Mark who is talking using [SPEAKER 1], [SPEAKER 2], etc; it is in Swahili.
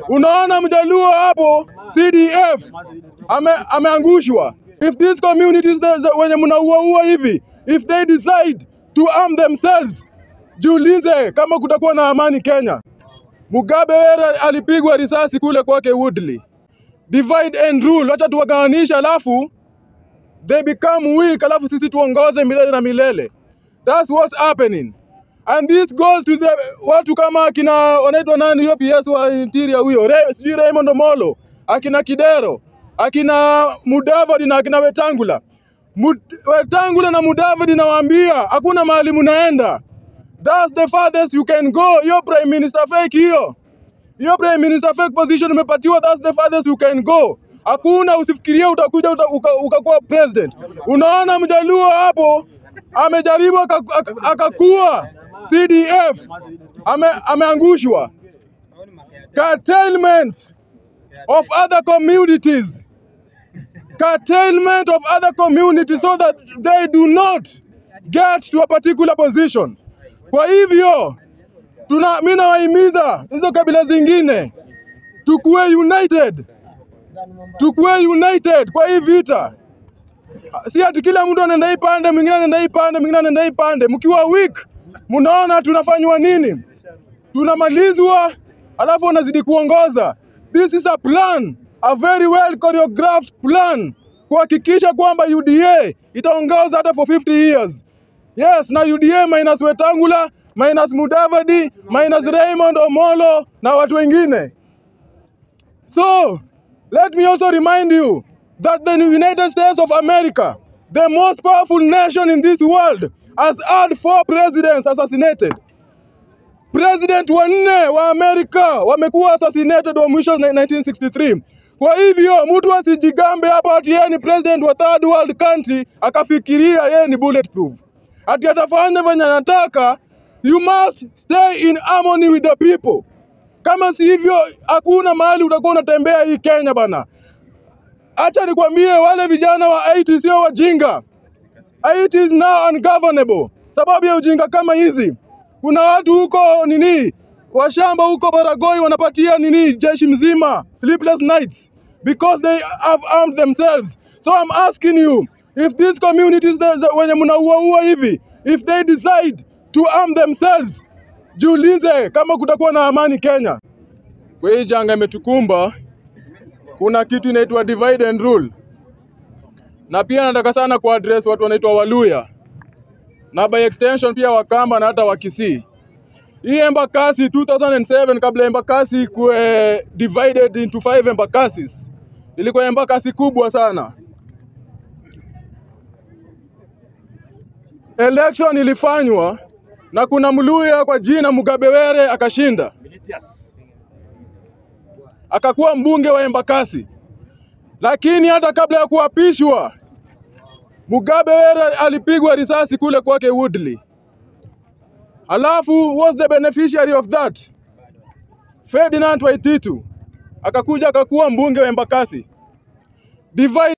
[SPEAKER 1] Unaona mjaluo hapo CDF ame, ameangushwa. If these communities the- the- wenye mnauaua hivi, if they decide to arm themselves, jiulize kama kutakuwa na amani Kenya. Mugabe Were alipigwa risasi kule kwake Woodley. Divide and rule, wacha tuwagawanisha, alafu they become weak, alafu sisi tuongoze milele na milele. That's what's happening. And this goes to the watu kama akina wanaitwa nani hiyo PS wa interior huyo, Re, sijui Raymond Omolo, akina Kidero, akina Mudavadi na akina Wetangula. Mud, Wetangula na Mudavadi nawaambia hakuna mahali mnaenda. That's the farthest you can go. Hiyo prime minister fake hiyo. Hiyo prime minister fake position umepatiwa, that's the farthest you can go. Hakuna, usifikirie utakuja uta, uka, ukakuwa president. Unaona mjaluo hapo amejaribu akaku- aka- akakuwa CDF ame, ameangushwa. Curtailment of other communities, curtailment of other communities so that they do not get to a particular position. Kwa hivyo tuna mimi nawahimiza hizo kabila zingine tukuwe united, tukuwe united kwa hii vita. Si ati kila mtu anaenda hii pande, mwingine anaenda hii pande, mwingine anaenda hii pande. Mkiwa weak, mnaona tunafanywa nini? Tunamalizwa alafu wanazidi kuongoza. This is a plan, a very well choreographed plan kuhakikisha kwamba UDA itaongoza hata for 50 years. Yes, na UDA minus Wetangula, minus Mudavadi, minus Raymond Omolo na watu wengine. So, let me also remind you that the United States of America, the most powerful nation in this world, has had four presidents assassinated. President wanne wa Amerika wamekuwa assassinated wa mwisho na- 1963. Kwa hivyo mtu asijigambe hapa ati yeye ni president wa third world country akafikiria yeye ni bulletproof, ati atafanya venye anataka. You must stay in harmony with the people. Kama si hivyo, hakuna mahali utakuwa unatembea hii Kenya bana. Acha nikwambie, wale vijana wa 80 sio wajinga. 80 is now ungovernable sababu ya ujinga kama hizi. Kuna watu huko nini washamba huko Baragoi wanapatia nini jeshi mzima sleepless nights because they have armed themselves. So I'm asking you if these communities the- the- wenye mnauaua hivi if they decide to arm themselves, jiulize kama kutakuwa na amani Kenya. Kwa hii janga imetukumba, kuna kitu inaitwa divide and rule, na pia nataka sana kuaddress watu wanaitwa Waluya na by extension pia Wakamba na hata Wakisii. Hii Embakasi 2007 kabla Embakasi ikuwe divided into five Embakasis, ilikuwa Embakasi kubwa sana. Election ilifanywa na kuna Mluya kwa jina Mugabe Were akashinda, akakuwa mbunge wa Embakasi. Lakini hata kabla ya kuapishwa, Mugabe Were alipigwa risasi kule kwake Woodley. Alafu was the beneficiary of that Ferdinand Waititu akakuja akakuwa mbunge wa Embakasi. Divide